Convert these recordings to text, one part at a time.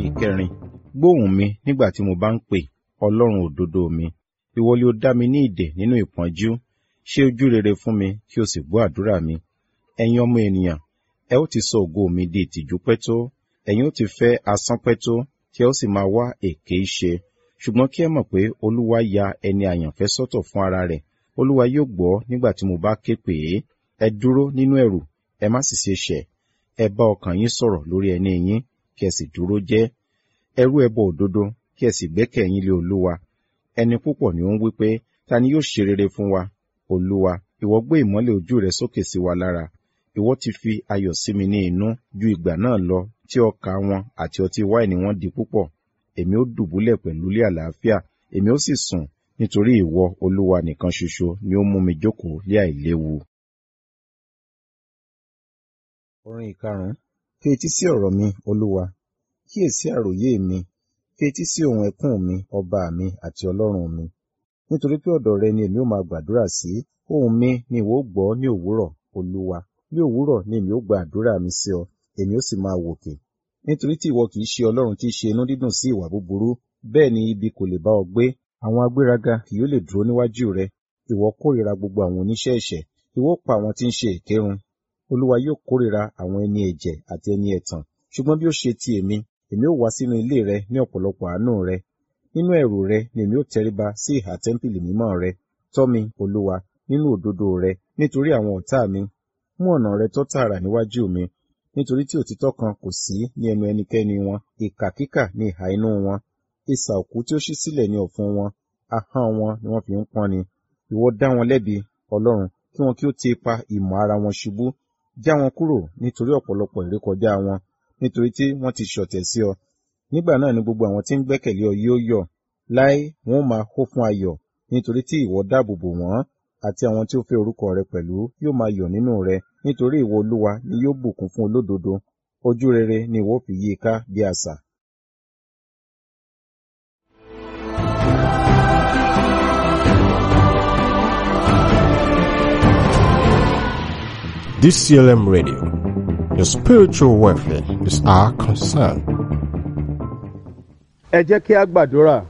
ìkẹrin gbóhùn mi nígbà tí mo bá ń pè ọlọ́run òdodo mi ìwọ ni ó dá mi ní ìdè nínú ìpọ́njú ṣe ojú rere fún mi kí o sì gbọ́ àdúrà mi ẹ̀yin ọmọ ènìyàn ẹ ó ti sọ ògo mi di ìtìjú pẹ́ tó ẹ̀yin ó ti fẹ́ asán pẹ́ tó tí ẹ ó sì máa wá èké ṣe ṣùgbọ́n kí ẹ mọ̀ pé olúwa ya ẹni àyànfẹ́ sọ́tọ̀ fún ara rẹ̀ olúwa yóò gbọ́ nígbà tí mo bá ké pè é ẹ dúró nínú ẹ̀rù ẹ má sì ṣe ṣẹ̀ ẹ bá ọkàn yín sọ̀rọ̀ lórí ẹni yín kí ẹ sì dúró jẹ́ ẹ rú ẹbọ òdodo kí ẹ sì gbẹ́kẹ̀ yín lé olúwa ẹni púpọ̀ ni ó ń wí pé ta ni yóò ṣe rere fún wa olúwa ìwọ gbé ìmọ́lẹ̀ ojú rẹ sókè sí wa lára ìwọ ti fi ayọ̀ sí mi ní inú ju ìgbà náà lọ tí ọkà wọn àti ọtí wáìnì wọn di púpọ̀ èmi ó dùbúlẹ̀ pẹ̀lú ilé àlàáfíà èmi ó sì sùn nítorí ìwọ olúwa nìkan ṣoṣo ni ó mú mi jókòó lé àìléwu. orin ìkarùn-ún fi etí sí ọ̀rọ̀ mi olúwa kíyèsí àròyé mi fi etí sí ohun ẹkún mi ọba mi àti ọlọ́run mi nítorí pé ọ̀dọ̀ rẹ ni èmi ó máa gbàdúrà sí ohùn mi ni ìwọ ó gbọ́ ní òwúrọ̀ olúwa ní òwúrọ̀ ni èmi ó gba àdúrà mi sí ọ èmi ó sì máa wòkè nítorí tí ìwọ kìí ṣe ọlọ́run tí í ṣe inú dídùn sí ìwà búburú bẹ́ẹ̀ ni ibi kò lè bá ọ gbé àwọn agbéraga kì yóò lè dúró níwájú rẹ ìwọ kórìíra gbogbo àwọn oníṣẹ́ ẹ̀ṣẹ̀ ìwọ pa àwọn tí ń ṣe èké run olúwa yóò kórìíra àwọn ẹni ẹ̀jẹ̀ àti ẹni ẹ̀tàn ṣùgbọ́n bí ó ṣe ti èmi èmi ó wá sínú ilé rẹ ní ọ̀pọ̀lọpọ̀ àánú rẹ nínú ẹ̀rù rẹ ni èmi ó tẹríba sí ìhà tẹ́ḿpìlì mímọ́ rẹ tọ́ mi olúwa nínú òdodo rẹ nítorí àwọn ọ̀tá mi mú ọ̀nà rẹ tó tààrà níwájú mi nítorí tí òtítọ́ kan kò sí ní ẹnu ẹnikẹ́ni wọn ìkà kíkà ní ìhà inú wọn isà òkú tí ó ṣí sílẹ̀ ní ọ̀fun wọn ahọ́n wọn ni wọ́n fi ń pọ́n ni ìwọ dá wọn lẹ́bi ọlọ́run kí wọn kí ó ti ipa ìmọ̀ ara wọn ṣubú já wọn kúrò nítorí ọ̀pọ̀lọpọ̀ ìrékọjá wọn nítorí tí wọ́n ti ṣọ̀tẹ̀ sí ọ nígbà náà ni gbogbo àwọn tí ń gbẹ́kẹ̀lé ọ yóò yọ̀ láé wọn ó máa hó fún ayọ̀ nítorí tí ìwọ dáàbò bò wọ́n àti àwọn tí ó fẹ́ orúkọ rẹ pẹ̀lú yóò máa yọ̀ nínú rẹ nítorí ìwọ olúwa ni yóò bùkún fún olódodo ojú rere ni ìwọ fi yí i ká bí asà. DCLM Radio. Your spiritual welfare is our concern. ẹ jẹ́ kí a gbàdúrà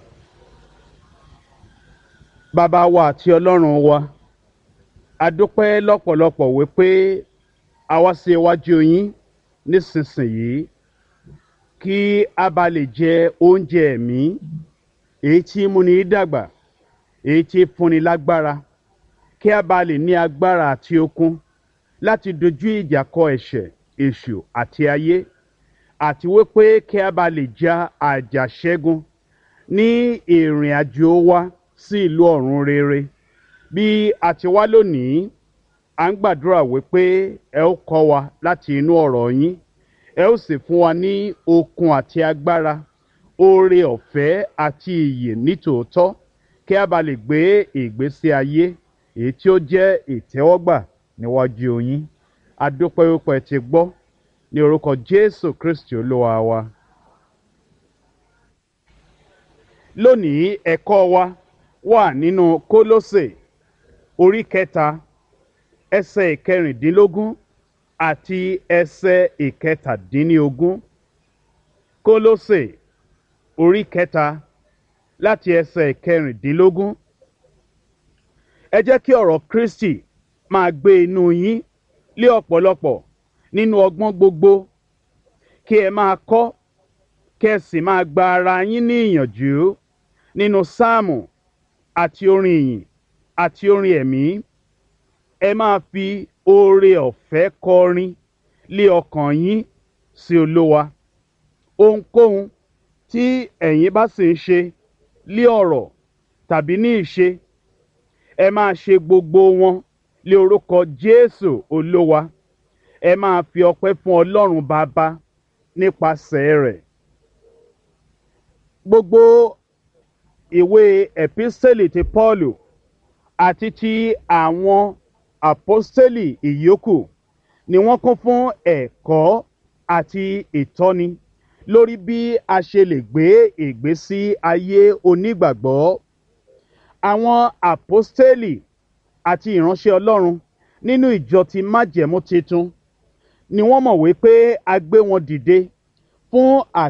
bàbá wa àti ọlọ́run wa a dúpẹ́ lọ́pọ̀lọpọ̀ wípé a wá sí iwájú yín nísinsìnyí kí a bá lè jẹ oúnjẹ ẹ̀mí èyí tí múni dàgbà èyí tí fúnni lágbára kí a bá lè ní agbára àti okun láti dojú ìjà kọ ẹ̀ṣẹ̀ èṣù àti ayé àti wípé kí a bá lè ja àjàṣẹ́gun ní ìrìn àjò wa sí ìlú ọ̀run rere bí a ti wá lónìí à ń gbàdúrà wípé ẹ ó kọ́ wa láti inú ọ̀rọ̀ yín ẹ ó sì fún wa ní okun àti agbára oore ọ̀fẹ́ àti ìyè nítòótọ́ kí a bá lè gbé ìgbésí ayé èyí tí ó jẹ́ ìtẹ́wọ́gbà níwájú yín adúpẹ́ wípé ẹ ti gbọ́ ní orúkọ jésù kristi olúwa wa. lónìí ẹ̀kọ́ wa wà nínú kólósè orí kẹta ẹsẹ̀ ìkẹrìndínlógún àti ẹsẹ̀ ìkẹtàdínlógún kólósè orí kẹta láti ẹsẹ̀ ìkẹrìndínlógún ẹ jẹ́ kí ọ̀rọ̀ kristi máa gbé inú yín lé ọ̀pọ̀lọpọ̀ nínú ọgbọ́n gbogbo kí ẹ máa kọ́ kí ẹ sì máa gba ara yín ní ìyànjú nínú sáàmù àti orin ìyìn àti orin ẹ̀mí ẹ máa fi oore ọ̀fẹ́ kọrin lé ọkàn yín sí olówa ohunkóhun tí ẹ̀yin bá sì ń ṣe lé ọ̀rọ̀ tàbí ní ìṣe ẹ máa ṣe gbogbo wọn lé orúkọ jésù olówa ẹ máa fi ọpẹ́ fún ọlọ́run bàbá nípasẹ̀ rẹ̀ gbogbo ìwé ẹ̀písẹ́lì ti pọ́ọ̀lù àti ti àwọn àpọ́sẹ́lì ìyókù ni wọ́n kún fún ẹ̀kọ́ àti ìtọ́ni lórí bí a ṣe lè gbé ìgbésí ayé onígbàgbọ́ àwọn àpọ́sẹ́lì àti ìránṣẹ́ ọlọ́run nínú ìjọ ti májẹ̀mú titun ni wọ́n mọ̀ wípé a gbé wọn dìde fún